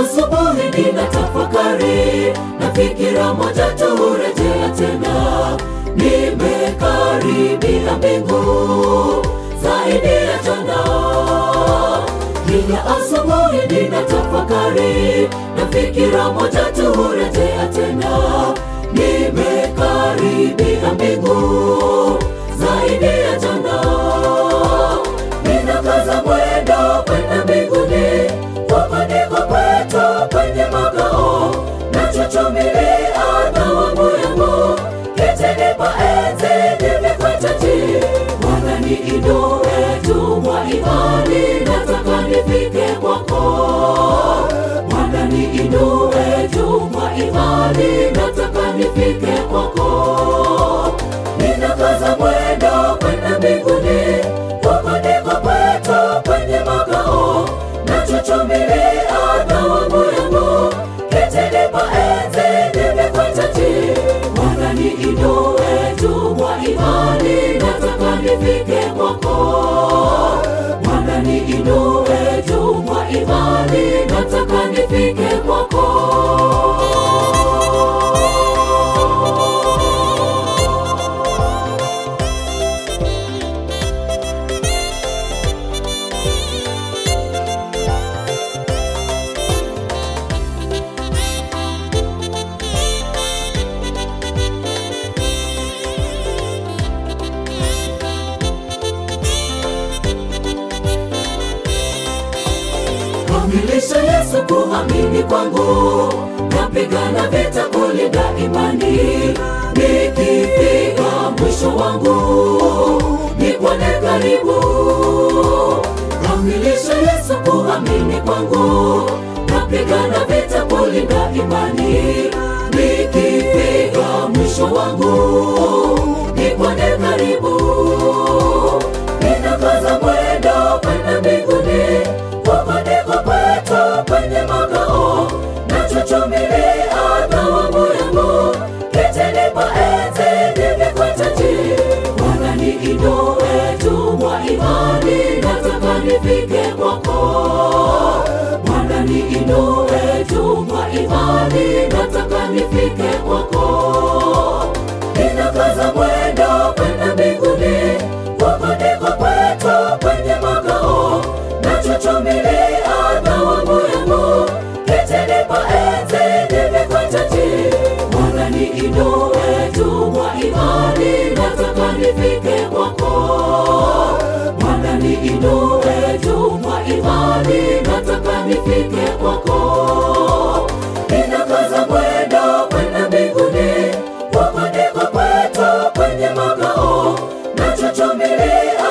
asubuhi nina tafakari na fikira moja tu hurejea tena, nimekaribia mbingu zaidi ya jana. Kila asubuhi nina tafakari na fikira moja tu hurejea tena, nimekaribia mbingu zaidi ya jana. Ninakaza mwendo kwenda mbinguni, huko ndiko kwetu kwenye makao, nachochomelea thawabu yangu, kitini pa enzi nimekwetaji. Bwana niinue juu mwa imani, nataka nifike kwako. Bwana niinue juu mwa imani, nataka nifike kwako. Ninakaza mwendo kwenda mbinguni, huko ndiko kwetu kwenye makao, nachochomelea thawabu yangu, kitini pa enzi nimekwetaji. Bwana niinue juu mwa imani, nataka nifike kwako. Bwana niinue juu mwa imani, nataka nifike kwako. Kamilisha Yesu kuamini kwangu, napigana vita kulinda imani, nikifika mwisho wangu nikuone karibu. Kamilisha Yesu kuamini kwangu, napigana vita kulinda imani, nikifika mwisho wangu nikuone karibu. Ninakaza mwendo kwenda mbinguni, huko ndiko kwetu kwenye makao, nachochomelea thawabu yangu, kitini pa enzi nimekwetaji. Bwana niinue juu mwa imani, nataka nifike kwako. Bwana niinue juu mwa imani, nataka nifike kwako. Ninakaza mwendo kwenda mbinguni, huko ndiko kwetu kwenye makao, nachochomelea thawabu yangu, kitini pa enzi nimekwetaji. Bwana niinue juu mwa imani, nataka nifike kwako. Bwana niinue juu mwa imani, nataka nifike kwako. Ninakaza mwendo kwenda mbinguni, huko ndiko kwetu kwenye makao, nachochomelea